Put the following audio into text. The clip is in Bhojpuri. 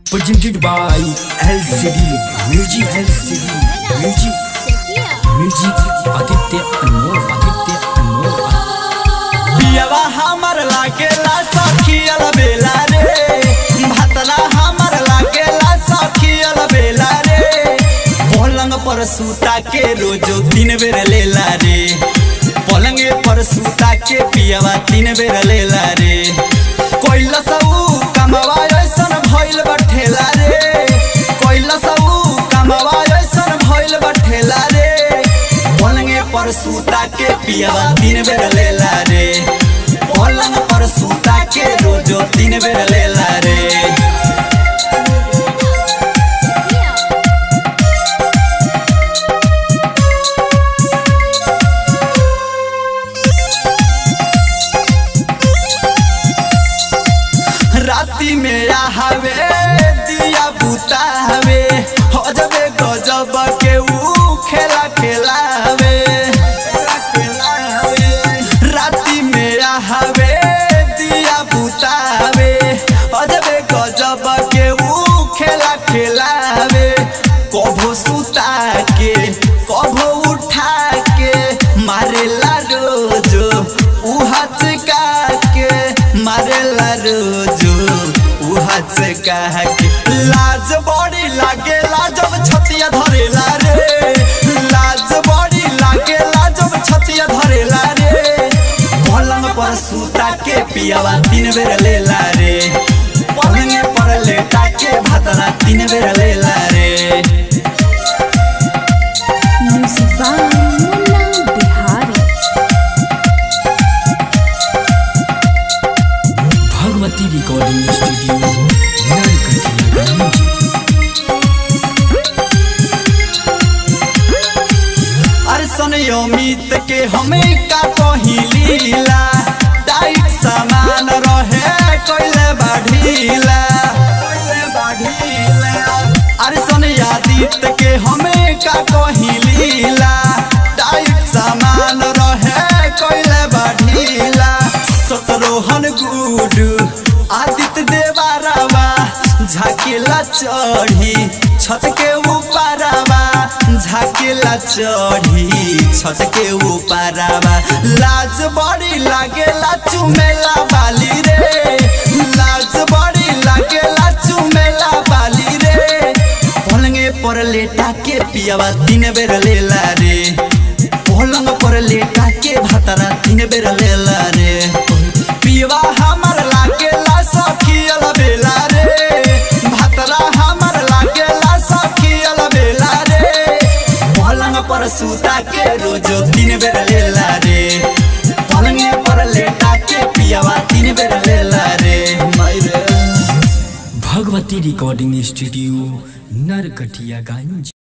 presented by LCD Music LCD Music Music Aditya Anmol Aditya Anmol पियवा हमर लागेला सखियल बेला रे भतला हमर लागेला सखियल बेला रे पलंग पर सूता के रोजो तीन बेर लेला रे पलंग पर सूता के पियवा तीन बेर लेला रे कोइला सऊ कमवा ऐसन भइल बठेला रे कोइला सऊ कमवा ऐसन भइल बठेला रे पलंगे पर सूता के पियवा तीन बेर लेला रे पलंग पर सूता के रोजो तीन बेर लेला रे राती में हवे दिया बुता हवे हो जबे गजब के ऊ खेला खेलावे राती में हवे दिया बुता हवे हो जबे गजब के ऊ खेला खेलावे कभो सुता के कभो उठा के मारेला रोजो ऊ हचका के मारेला रोजो ऊ हचका के लाज बड़ी लागेला जब छतिया धरेला रे लाज बड़ी लागेला जब छतिया धरेला रे पलंग पर सूता के पियावा तीन बेर लेला रे पलंग पर लेटा के भातरा तीन बेर लेला रे Music by Munna Bihari. Bhagwati Recording Studio Narkatia अरसन Amit के हमें का कहिलीला टाइट सामान रहे कोइले बाढ़ीला अरसन आदित के हमें का कहिलीला टाइट सामान रहे कोइले बाढ़ीला सतरोहन गुडू आदित्य देवारावा झाकेला चढ़ी छत के ऊपरवा झाकेला चढ़ी छत के ऊपरवा लाज बड़ी लागेला चुमेला बाली रे लाज बड़ी लागेला चुमेला बाली रे पलंगे पर लेटा के पियावा तीन बेर लेला रे पलंग पर लेटा के भातरा तीन बेर लेला रे पियवा हमर लागेला सखियल बेला रे भातरा हमर लागेला सखियल बेला रे पलंग पर सूता के रोजो तीन बेर लेला रे पलंगे पर लेटा के पियवा तीन बेर लेला रे मायरे Bhagwati Recording Studio Narkatia Ganj